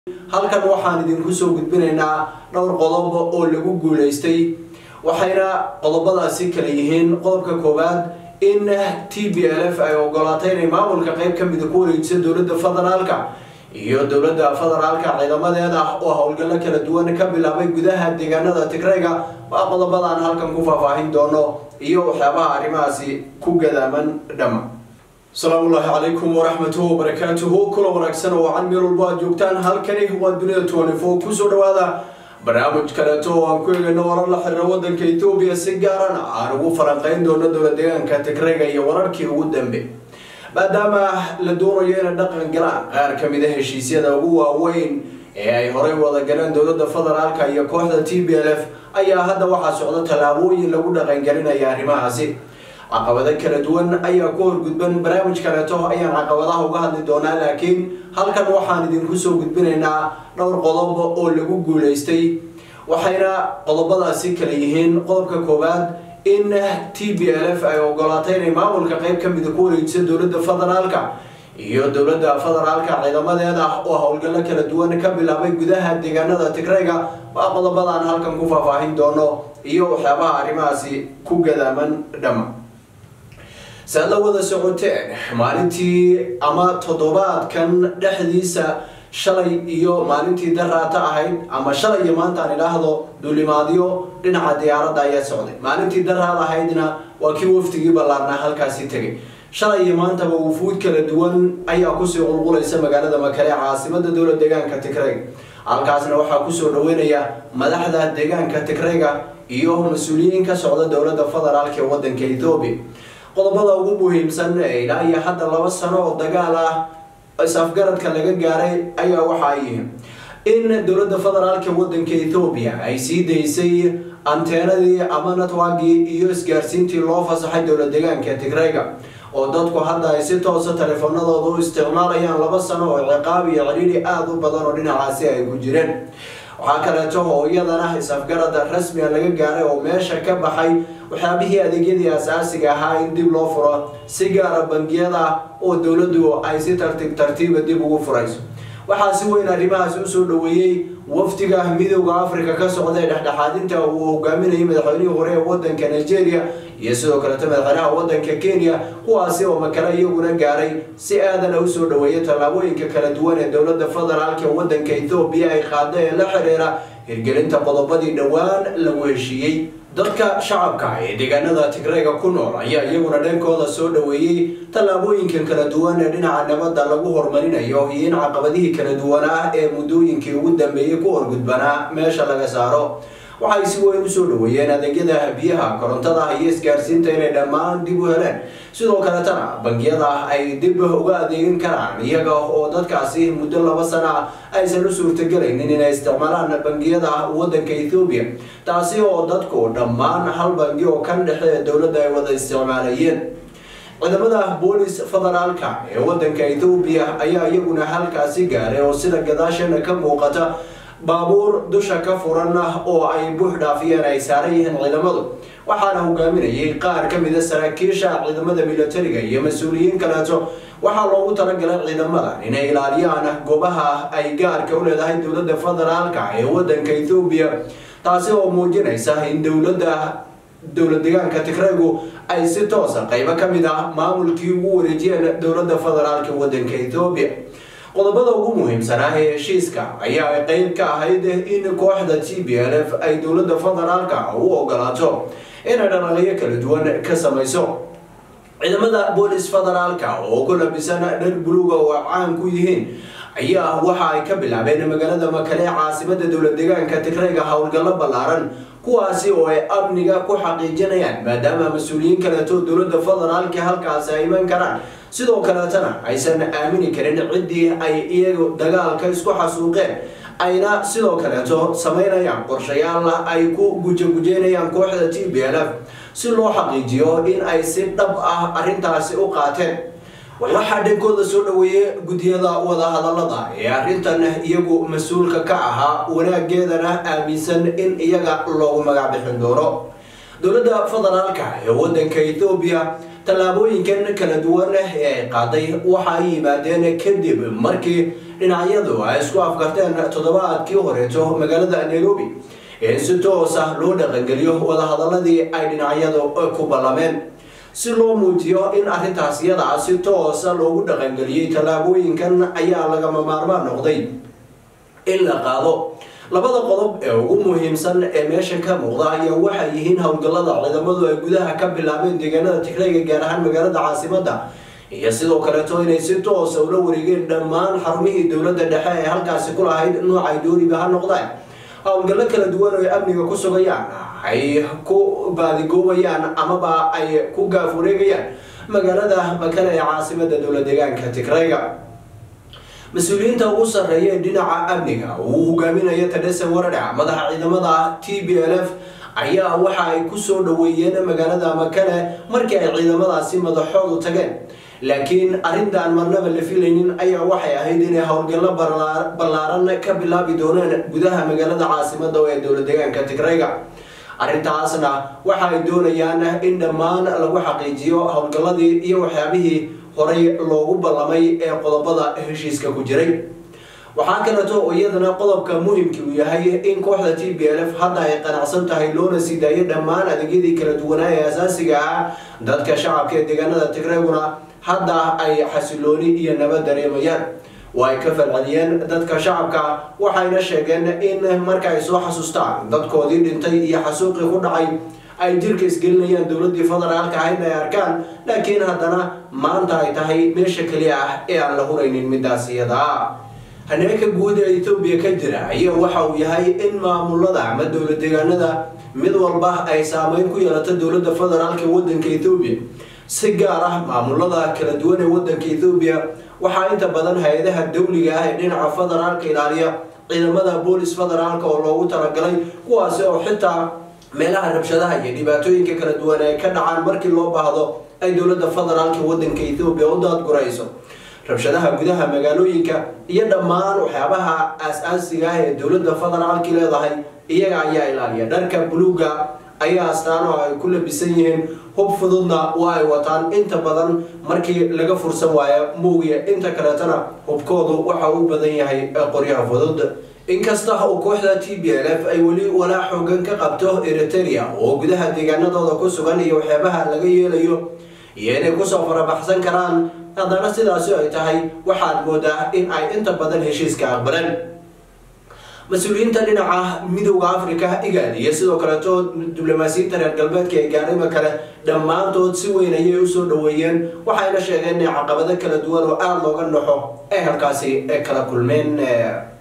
halkan waxaan idinku soo gudbinaynaa dhowr qodob oo lagu guulaystay waxayna qodobadaasi kala yihiin qodobka koowaad in t b l f ay ogolaatay inay maamulka qeyb ka mida ku wareejiso dowladda federaalka iyo dowladda federaalka ciidamadeeda oo howlgallo kala duwan ka bilaabay gudaha deegaanada tigrayga waa qodobadaan halkan ku faahfaahin doono iyo waxyaabaha arrimahaasi ku gadaaman dhama asalaamu ullaahi calaykum waraxmatuhu wabarakaatuhu kula wanaagsan oo wacan meel walbo aad joogtaan halkani waa dunida twenty four kusoo dhawaada barnaamij kaleeto oo aan ku eegayno warar la xiriira wadanka etoobiya si gaarana aan ugu falanqeyn doono dowla deegaanka tigrayga iyo wararkii ugu dambe maadaama la doonayo inay dhaqan galaan qaar ka mid a heshiisyada ugu waaweyn ee ay horey wada galeen dowladda federaalka iyo kooxda t b l f ayaa hadda waxaa socda tallaabooyin lagu dhaqangelinaya arrimahaasi caqabado kala duwan ayaa ku horgudban barnaamij kaleeto ayaan caqabadaha uga hadli doonaa laakiin halkan waxaan idinku soo gudbinaynaa dhowr qodob oo lagu guulaystay waxayna qodobadaasi kala yihiin qodobka koowaad in t b l f ay ogolaatay inay maamulka qeyb ka mida ku wareejiso dowladda federaalka iyo dowladda federaalka ciidamadeeda oo howlgallo kala duwan ka bilaabay gudaha deegaanada tigrayga waa qodobadaan halkan ku faahfaahin doono iyo waxyaabaha arrimahaasi ku gadaaman dhama saad la wada socoteen maalintii ama toddobaadkan dhexdiisa shalay iyo maalintii daraata ahayd ama shalay iyo maanta aan idhaahdo duulimaadyo dhinaca diyaaradda ayaa socday maalintii daraad ahaydna waa kii waftigii ballaarnaa halkaasi tegay shalay iyo maantaba wufuud kala duwan ayaa kusii qulqulaysa magaalada makale caasimada dowla deegaanka tigrayga halkaasna waxaa kusoo dhaweynaya madaxda deegaanka tigrayga iyo mas-uuliyiin ka socda dowladda federaalk ee wadanka ethoobiya qodobada ugu muhiimsan ee ilaa iyo hadda laba sano oo dagaal ah is-afgaradka laga gaaray ayaa waxa ay yihiin in dowladda federaalka wadanka ethoobiya ay sii daysay anteenadii ama natwagii iyo isgaarsiintii loo fasaxay dowla deegaanka tigrayga oo dadku hadda ay si toosa teleefanadooda u isticmaalayaan laba sano oo ciqaab iyo cidhiidhi aada u badan oo dhinacaasi ay ku jireen waxaa kaleeto oo iyadana is-afgarada rasmiga laga gaaray oo meesha ka baxay waxyaabihii adeegyadii asaasiga ahaa in dib loo furo si gaara bangiyada oo dowladdu ay si tartiib tartiiba dib ugu furayso waxaa si weyn arrimahaasi usoo dhaweeyey wafdiga midooda africa ka socda ee dhexdhexaadinta uu hogaaminayay madaxweynihii hore ee wadanka nigeria iyo sidoo kaleeto madaxweynaha wadanka kenya kuwaasi oo makale iyaguna gaaray si aadana usoo dhaweeya tallaabooyinka kala duwan ee dowladda federaalka wadanka ethoobiya ay qaada ee la xiriira hirgelinta qodobadii dhowaan lagu heshiiyey dadka shacabka ee deegaanada tigrayga ku nool ayaa iyaguna dhankooda soo dhaweeyey tallaabooyinkan kala duwan ee dhinaca nabadda lagu horumarinayo iyo in caqabadihii kala duwanaa ee muddooyinkii ugu dambeeyey ku horgudbanaa meesha laga saaro waxay si weyn usoo dhaweeyeen adeegyada biyaha korontada iyo isgaarsiinta inay dhammaan dib u heleen sidoo kaletana bangiyada ay dib uga adeegin karaan iyaga oo dadkaasi muddo laba sana aysan u suurtagelaynin inay isticmaalaan bangiyada wadanka ethoobiya taasi oo dadku dhammaan hal bangi oo kan dhexe ee dowladda ay wada isticmaalayeen ciidamada boolis federaalka ee wadanka ethoobiya ayaa iyaguna halkaasi gaaray oo sida gadaashana ka muuqata baabuur dusha ka furan oo ay buux dhaafiyeen ay saaran yihiin ciidamadu waxaana hogaaminayay qaar ka mida saraakiisha ciidamada militariga iyo mas-uuliyiin kaleeto waxaa loogu talagalay ciidamadan inay ilaaliyaan goobaha ay gaarka u leedahay dowladda federaalka ee wadanka ethoobiya taasi oo muujinaysa in dowladda dowla deegaanka tigraygu ay si toosa qaybo ka mid ah maamulkii ugu wareejiyeen dowladda federaalka wadanka ethoobiya qodobada ugu muhiimsanaa ee heshiiska ayaa qeyb ka ahayd in kooxda t b l f ay dowladda federaalka u ogolaato inay dhalaliyo kala duwan ka samayso ciidamada boolis federaalka oo ku labisan dhar buluuga oo caan ku yihiin ayaa waxa ay ka bilaabeen magaalada makale caasimada dowla deegaanka tigrayga howlgallo ballaaran kuwaasi oo ay amniga ku xaqiijinayaan maadaama mas-uuliyiin kaleeto dowladda federaalka halkaasi ay iman karaan sidoo kaleetana aysan aamini karin ciddii ay iyagu dagaalka isku xasuuqeen ayna sidoo kaleeto samaynayaan qorshayaal ay ku gujagujeynayaan kooxda t b l f si loo xaqiijiyo in ay si dhab ah arrintaasi u qaateen waxaa dhankooda soo dhaweeyey guddiyada wadahadalada ee arrintan iyagu mas-uulka ka ahaa wanaageedana aaminsan in iyaga loogu magac bixin doono dowladda federaalka ee wadanka ethoobiya tallaabooyinkan kala duwan ee ay qaaday waxa ay yimaadeen kadib markii dhinacyadu ay isku afkarteen toddobaadkii horeeto magaalada nairobi in si toos ah loo dhaqangeliyo wadahadaladii ay dhinacyadu ku ballameen si loo muujiyo in arrintaas iyada si toosa loogu dhaqangeliyey tallaabooyinkan ayaa lagama maarmaan noqday in la qaado labada qodob ee ugu muhiimsan ee meesha ka muuqda ayaa waxay yihiin howlgallada ciidamadu ay gudaha ka bilaabeen deegaanada tigrayga gaar ahaan magaalada caasimadda iyo sidoo kaleeto inay si toosa ula wareegeen dhammaan xarumihii dowladda dhexe ee halkaasi ku lahayd noocay dooniba ha noqdaan howlgallo kala duwan oo ay amniga ku sugayaan ay ku baadigoobayaan amaba ay ku gaaf wareegayaan magaalada makale ee caasimada dowla deegaanka tigrayga mas-uuliyiinta ugu sarreeya ee dhinaca amniga uu hogaaminayo tadhese waradha madaxa ciidamada t b l f ayaa waxa ay kusoo dhaweeyeen magaalada makale markii ay ciidamadaasi madaxoodu tageen laakiin arrintaan marnaba la filaynin ayaa waxay ahayd inay howlgallo ballaaran ka bilaabi doonaan gudaha magaalada caasimada ee dowla deegaanka tigrayga arrintaasna waxa ay doonayaan in dhammaan lagu xaqiijiyo howlgalladii iyo waxyaabihii horay loogu ballamay ee qodobada heshiiska ku jiray waxaa kaleeto oo iyadana qodobka muhimkii uu yahay in kooxda t b l f hadda ay qanacsan tahay loona sii daayo dhammaan adeegyadii kala duwanaa ee asaasiga ah dadka shacabka ee deegaanada tigrayguna hadda ay xasilooni iyo nabad dareemayaan oo ay ka falceliyeen dadka shacabka waxayna sheegeen in marka ay soo xasuustaan dadkoodii dhintay iyo xasuuqii ku dhacay ay jirka isgelinayaan dowladii federaalka ahayd ay arkaan laakiin haddana maanta ay tahay meesha keliya ah ee aan la huraynin midaas iyada haneeka guud ee etoobiya ka jira ayaa waxa uu yahay in maamulada ama dowla deegaanada mid walba ay saameyn ku yeelato dowladda federaalka ee wadanka etoobiya si gaar ah maamulada kala duwan ee wadanka etoobiya waxaa inta badan hay-adaha dawliga ah ee dhinaca federaalka ilaaliya ciidamada boolis federaalka oo loogu talagalay kuwaasi oo xitaa meelaha rabshadaha iyo dhibaatooyinka kala duwan ay ka dhacaan markii loo baahdo ay dowladda federaalka wadanka etoobiya u daadgurayso rabshadaha gudaha magaalooyinka iyo dhammaan waxyaabaha aas-aasiga ah ee dowladda federaalki leedahay iyaga ayaa ilaaliya dharka buluuga ayaa astaano ay ku labisan yihiin hub fududna waa ay wataan inta badan markii laga fursan waayo muugiya inta kaleetana hubkoodu waxa u badan yahay qoryaha fudud inkasta oo kooxda t b l f ay weli walaa xoogan ka qabto eriteria oo gudaha deegaanadooda ku sugan iyo waxyaabaha laga yeelayo iyo inay kusoo farabaxsan karaan haddana sidaasi ay tahay waxaad moodaa in ay inta badan heshiiska aqbaleen mas-uuliyiinta dhinaca midowda africa igaad iyo sidoo kaleeto diblomaasiyiinta reer galbeedka ee gaarima kale dhammaantood si weyn ayay usoo dhaweeyeen waxayna sheegeen inay caqabado kala duwan oo aada looga naxo ay halkaasi kala kulmeen